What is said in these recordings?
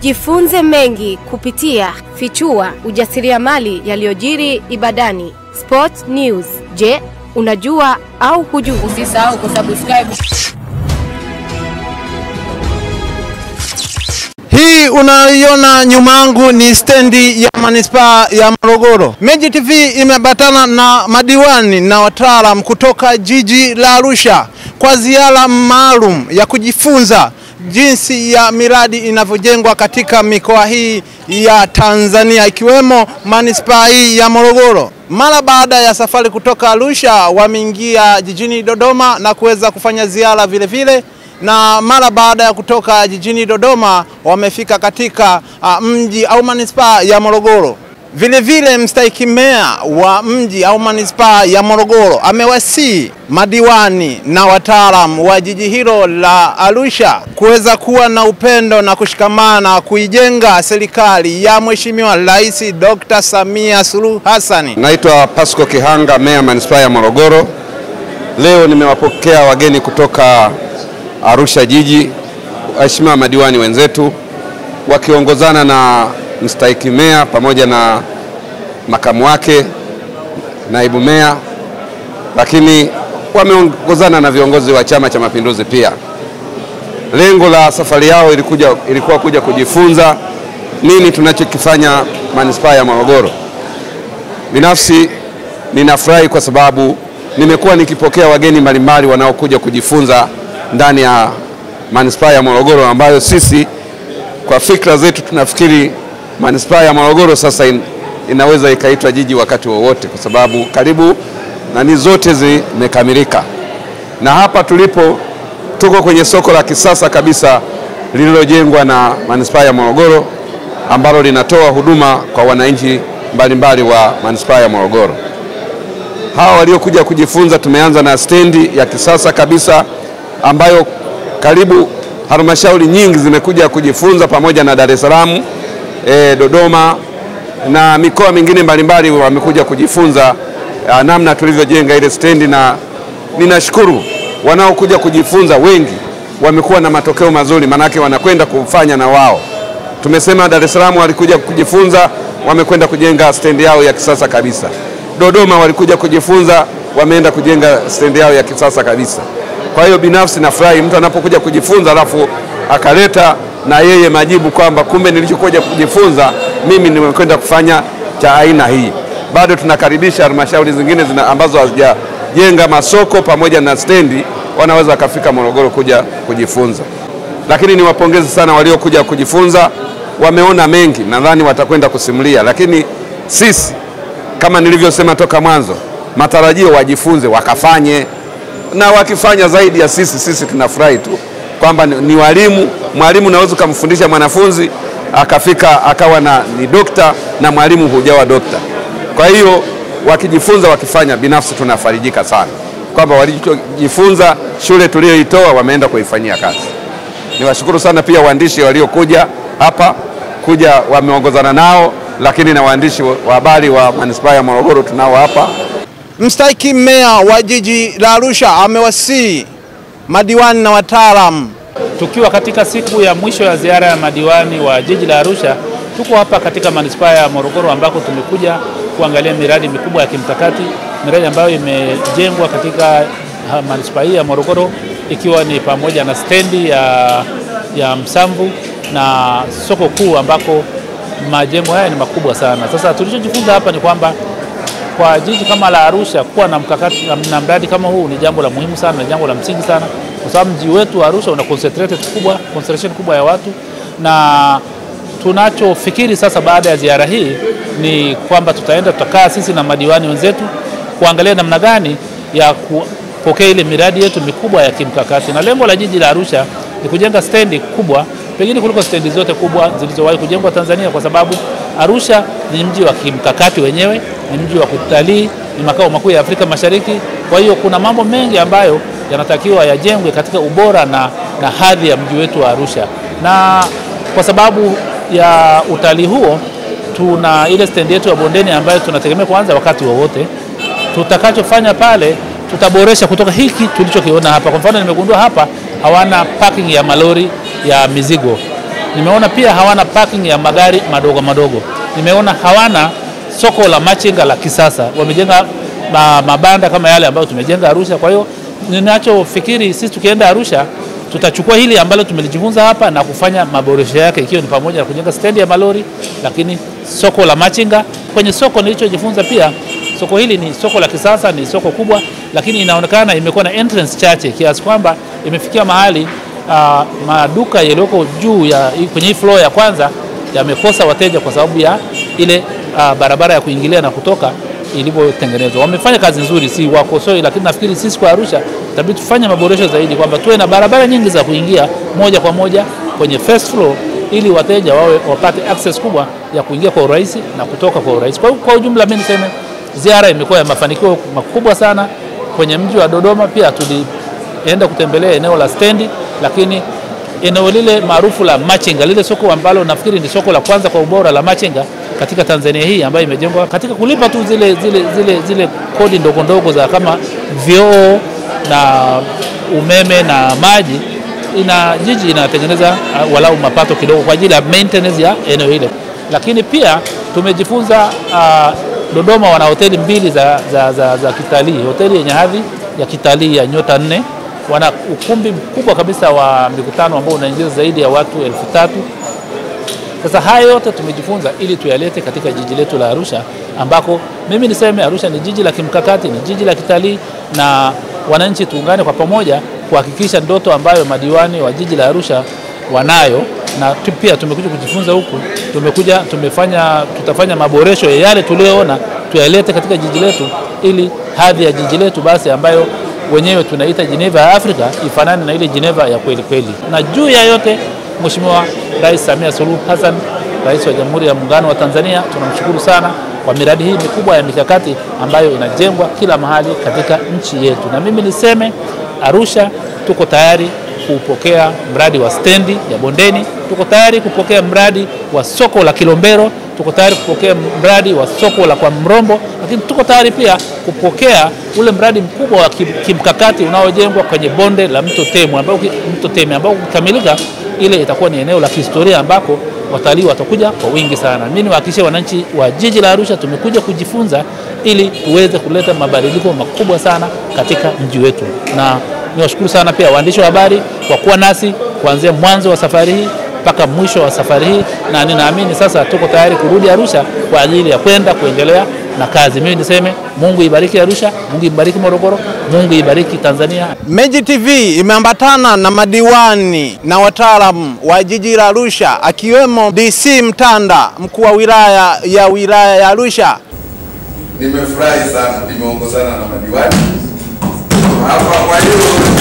Jifunze mengi kupitia Fichua ujasiriamali yaliyojiri Ibadani. Sport News. Je, unajua au hujui? Usisahau kusubscribe. Hii unayoiona nyuma yangu ni stendi ya manispaa ya Morogoro. Meji TV imeambatana na madiwani na wataalam kutoka jiji la Arusha kwa ziara maalum ya kujifunza jinsi ya miradi inavyojengwa katika mikoa hii ya Tanzania ikiwemo manispaa hii ya Morogoro. Mara baada ya safari kutoka Arusha, wameingia jijini Dodoma na kuweza kufanya ziara vile vile na mara baada ya kutoka jijini Dodoma wamefika katika uh, mji au manispaa ya Morogoro. Vile vile mstahiki meya wa mji au manispaa ya Morogoro amewasii madiwani na wataalamu wa jiji hilo la Arusha kuweza kuwa na upendo na kushikamana kuijenga serikali ya Mheshimiwa Rais Dr. Samia Suluhu Hassan. Naitwa Pasco Kihanga, meya manispaa ya Morogoro. Leo nimewapokea wageni kutoka Arusha jiji, waheshimiwa madiwani wenzetu wakiongozana na mstahiki meya pamoja na makamu wake, naibu meya, lakini wameongozana na viongozi wa Chama cha Mapinduzi pia. Lengo la safari yao ilikuja, ilikuwa kuja kujifunza nini tunachokifanya manispaa ya Morogoro. Binafsi ninafurahi kwa sababu nimekuwa nikipokea wageni mbalimbali wanaokuja kujifunza ndani ya manispaa ya Morogoro ambayo sisi kwa fikra zetu tunafikiri manispaa ya Morogoro sasa in, inaweza ikaitwa jiji wakati wowote kwa sababu karibu nani zote zimekamilika, na hapa tulipo tuko kwenye soko la kisasa kabisa lililojengwa na manispaa ya Morogoro ambalo linatoa huduma kwa wananchi mbalimbali wa manispaa ya Morogoro. Hawa waliokuja kujifunza, tumeanza na stendi ya kisasa kabisa ambayo karibu halmashauri nyingi zimekuja kujifunza pamoja na Dar es Salaam, e, Dodoma na mikoa mingine mbalimbali wamekuja kujifunza a, namna tulivyojenga ile stendi, na ninashukuru wanaokuja kujifunza wengi wamekuwa na matokeo mazuri, manake wanakwenda kufanya na wao. Tumesema Dar es Salaam walikuja kujifunza, wamekwenda kujenga stendi yao ya kisasa kabisa. Dodoma walikuja kujifunza, wameenda kujenga stendi yao ya kisasa kabisa. Kwa hiyo binafsi nafurahi mtu anapokuja kujifunza alafu akaleta na yeye majibu kwamba kumbe nilichokuja kujifunza mimi nimekwenda kufanya cha aina hii. Bado tunakaribisha halmashauri zingine zina ambazo hazijajenga masoko pamoja na stendi, wanaweza wakafika Morogoro kuja kujifunza. Lakini niwapongeze sana waliokuja kujifunza, wameona mengi, nadhani watakwenda kusimulia. Lakini sisi kama nilivyosema toka mwanzo, matarajio wajifunze, wakafanye na wakifanya zaidi ya sisi, sisi tunafurahi tu kwamba ni, ni walimu. Mwalimu unaweza ukamfundisha mwanafunzi akafika akawa na, ni dokta na mwalimu hujawa dokta. Kwa hiyo wakijifunza, wakifanya, binafsi tunafarijika sana kwamba walichojifunza shule tuliyoitoa wameenda kuifanyia kazi. Niwashukuru sana pia waandishi waliokuja hapa kuja, wameongozana nao, lakini na waandishi wa habari wa manispaa ya Morogoro tunao hapa Mstahiki meya wa jiji la Arusha amewasii madiwani na wataalamu. Tukiwa katika siku ya mwisho ya ziara ya madiwani wa jiji la Arusha, tuko hapa katika manispaa ya Morogoro ambako tumekuja kuangalia miradi mikubwa ya kimkakati, miradi ambayo imejengwa katika manispaa hii ya Morogoro, ikiwa ni pamoja na stendi ya, ya Msamvu na soko kuu ambako majengo haya ni makubwa sana. Sasa tulichojifunza hapa ni kwamba kwa jiji kama la Arusha kuwa na mkakati na mradi kama huu ni jambo la muhimu sana, ni jambo la msingi sana, kwa sababu mji wetu wa Arusha una concentrated kubwa, concentration kubwa ya watu, na tunachofikiri sasa baada ya ziara hii ni kwamba tutaenda tutakaa sisi na madiwani wenzetu kuangalia namna gani ya kupokea ile miradi yetu mikubwa ya kimkakati, na lengo la jiji la Arusha ni kujenga stendi kubwa pengine kuliko stendi zote kubwa zilizowahi kujengwa Tanzania, kwa sababu Arusha ni mji wa kimkakati wenyewe, ni mji wa kutalii, ni makao makuu ya Afrika Mashariki. Kwa hiyo kuna mambo mengi ambayo yanatakiwa yajengwe katika ubora na, na hadhi ya mji wetu wa Arusha, na kwa sababu ya utalii huo tuna ile stendi yetu ya bondeni ambayo tunategemea kuanza wakati wowote. Tutakachofanya pale tutaboresha kutoka hiki tulichokiona hapa. Kwa mfano, nimegundua hapa hawana parking ya malori ya mizigo Nimeona pia hawana parking ya magari madogo madogo. Nimeona hawana soko la machinga la kisasa. Wamejenga ma, mabanda kama yale ambayo tumejenga Arusha. Kwa hiyo ninachofikiri sisi tukienda Arusha tutachukua hili ambalo tumelijifunza hapa na kufanya maboresho yake, ikiwa ni pamoja na kujenga stendi ya malori, lakini soko la machinga. Kwenye soko nilichojifunza pia, soko hili ni soko la kisasa, ni soko kubwa, lakini inaonekana imekuwa na entrance chache kiasi kwamba imefikia mahali uh, maduka yaliyoko juu ya kwenye hii floor ya kwanza yamekosa wateja kwa sababu ya ile uh, barabara ya kuingilia na kutoka ilivyotengenezwa. Wamefanya kazi nzuri, si wakosoi, lakini nafikiri sisi kwa Arusha itabidi tufanye maboresho zaidi, kwamba tuwe na barabara nyingi za kuingia moja kwa moja kwenye first floor ili wateja wawe wapate access kubwa ya kuingia kwa urahisi na kutoka kwa urahisi. Kwa, kwa ujumla mimi niseme ziara imekuwa ya mafanikio makubwa sana kwenye mji wa Dodoma. Pia tulienda kutembelea eneo la stendi, lakini eneo lile maarufu la machinga, lile soko ambalo nafikiri ni soko la kwanza kwa ubora la machinga katika Tanzania hii ambayo imejengwa katika kulipa tu zile, zile, zile, zile kodi ndogo ndogo za kama vyoo na umeme na maji, ina jiji inatengeneza uh, walau mapato kidogo kwa ajili ya maintenance ya eneo hilo. Lakini pia tumejifunza uh, Dodoma wana hoteli mbili za, za, za, za kitalii, hoteli yenye hadhi ya kitalii ya nyota nne. Wana ukumbi mkubwa kabisa wa mikutano ambao unaingiza zaidi ya watu elfu tatu. Sasa haya yote tumejifunza ili tuyalete katika jiji letu la Arusha, ambako mimi niseme Arusha ni jiji la kimkakati, ni jiji la kitalii, na wananchi tuungane kwa pamoja kuhakikisha ndoto ambayo madiwani wa jiji la Arusha wanayo na tu- pia tumekuja kujifunza huku, tumekuja tumefanya, tutafanya maboresho ya yale tuliyoona tuyalete katika jiji letu, ili hadhi ya jiji letu basi ambayo wenyewe tunaita Geneva ya Afrika ifanane na ile Geneva ya kweli kweli. Na juu ya yote, Mheshimiwa Rais Samia Suluhu Hassan, Rais wa Jamhuri ya Muungano wa Tanzania, tunamshukuru sana kwa miradi hii mikubwa ya mikakati ambayo inajengwa kila mahali katika nchi yetu. Na mimi niseme Arusha tuko tayari kupokea mradi wa stendi ya Bondeni, tuko tayari kupokea mradi wa soko la Kilombero, tuko tayari kupokea mradi wa soko la kwa Mrombo, lakini tuko tayari pia kupokea ule mradi mkubwa wa kim- kimkakati unaojengwa kwenye bonde la mto Temu ambao uki- mto Teme ambao ukikamilika ile itakuwa ni eneo la kihistoria ambako watalii watakuja kwa wingi sana. Mimi niwahakikishie wananchi wa jiji la Arusha tumekuja kujifunza ili tuweze kuleta mabadiliko makubwa sana katika mji wetu, na niwashukuru sana pia waandishi wa habari kwa kuwa nasi kuanzia mwanzo wa safari hii mpaka mwisho wa safari hii, na ninaamini sasa tuko tayari kurudi Arusha kwa ajili ya kwenda kuendelea na kazi. Mimi niseme Mungu ibariki Arusha, Mungu ibariki Morogoro, Mungu ibariki Tanzania. Meji TV imeambatana na madiwani na wataalamu wa jiji la Arusha akiwemo DC Mtanda, mkuu wa wilaya ya wilaya ya Arusha. Nimefurahi sana, nimeongozana na madiwani hapa. Kwa hiyo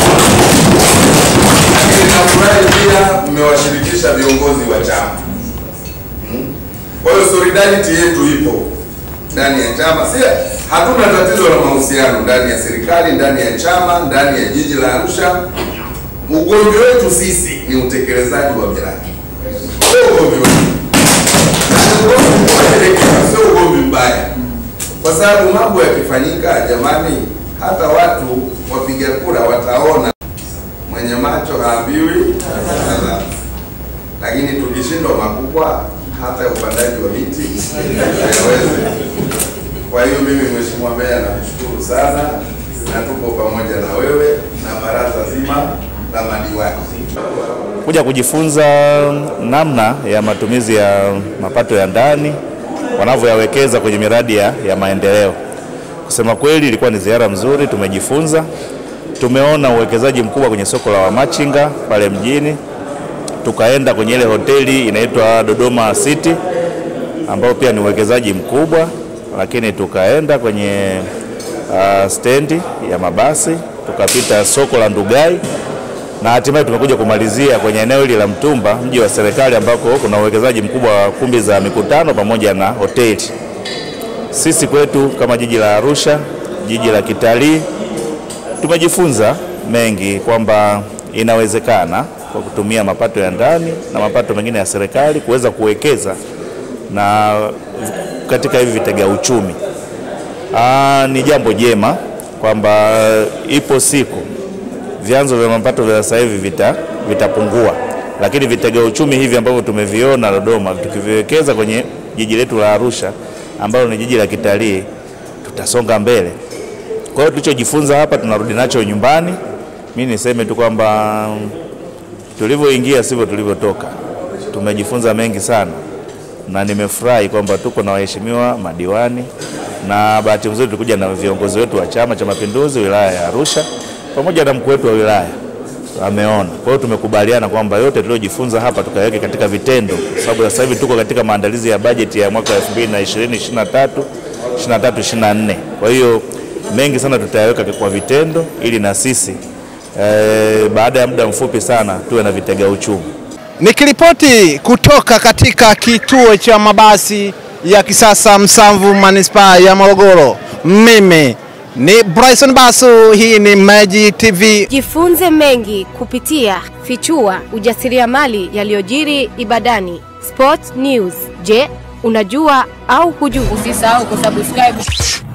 lakini nafurahi pia mmewashirikisha viongozi wa chama Hmm? Kwa hiyo solidarity yetu ipo ndani ya chama, si hatuna tatizo la mahusiano ndani ya serikali, ndani ya chama, ndani ya jiji la Arusha. Ugomvi wetu sisi ni utekelezaji wa miradi, sio ugomvi wetu, na ni ugomvi unaelekea, sio ugomvi mbaya kwa sababu mambo yakifanyika, jamani, hata watu wapiga kura wataona. Mwenye macho haambiwi tazama. Lakini tukishindwa makubwa, hata upandaji wa miti hayawezi. Kwa hiyo mimi, Mheshimiwa Meya, nakushukuru sana na tuko pamoja na wewe na baraza zima la madiwani. kuja kujifunza namna ya matumizi ya mapato ya ndani wanavyoyawekeza kwenye miradi ya, ya maendeleo. Kusema kweli, ilikuwa ni ziara mzuri, tumejifunza, tumeona uwekezaji mkubwa kwenye soko la wamachinga pale mjini, tukaenda kwenye ile hoteli inaitwa Dodoma City ambao pia ni uwekezaji mkubwa, lakini tukaenda kwenye uh, stendi ya mabasi, tukapita soko la Ndugai na hatimaye tumekuja kumalizia kwenye eneo hili la Mtumba, mji wa serikali, ambako kuna uwekezaji mkubwa wa kumbi za mikutano pamoja na hoteli. Sisi kwetu kama jiji la Arusha, jiji la kitalii, tumejifunza mengi kwamba inawezekana kwa kutumia mapato ya ndani na mapato mengine ya serikali kuweza kuwekeza na katika hivi vitega uchumi. Aa, ni jambo jema kwamba ipo siku vyanzo vya mapato vya sasa hivi vita vitapungua lakini vitega uchumi hivi ambavyo tumeviona Dodoma, tukiviwekeza kwenye jiji letu la Arusha ambalo ni jiji la kitalii, tutasonga mbele. Kwa hiyo tulichojifunza hapa tunarudi nacho nyumbani. Mi niseme tu kwamba tulivyoingia sivyo tulivyotoka. Tumejifunza mengi sana, na nimefurahi kwamba tuko na waheshimiwa madiwani, na bahati nzuri tulikuja na viongozi wetu wa Chama cha Mapinduzi wilaya ya Arusha pamoja na mkuu wetu wa wilaya ameona. Kwa hiyo tumekubaliana kwamba yote tuliojifunza hapa tukaweke katika vitendo, kwa sababu sasa hivi tuko katika maandalizi ya bajeti ya mwaka 2020 23 23 24. Kwa hiyo mengi sana tutayaweka kwa vitendo ili na sisi eh, baada ya muda mfupi sana tuwe na vitega uchumi. Nikiripoti kutoka katika kituo cha mabasi ya kisasa Msamvu manispaa ya Morogoro, mimi ni Bryson Basu, hii ni Maji TV. Jifunze mengi kupitia Fichua ujasiriamali yaliyojiri Ibadani. Sport News. Je, unajua au hujui? Usisahau kusubscribe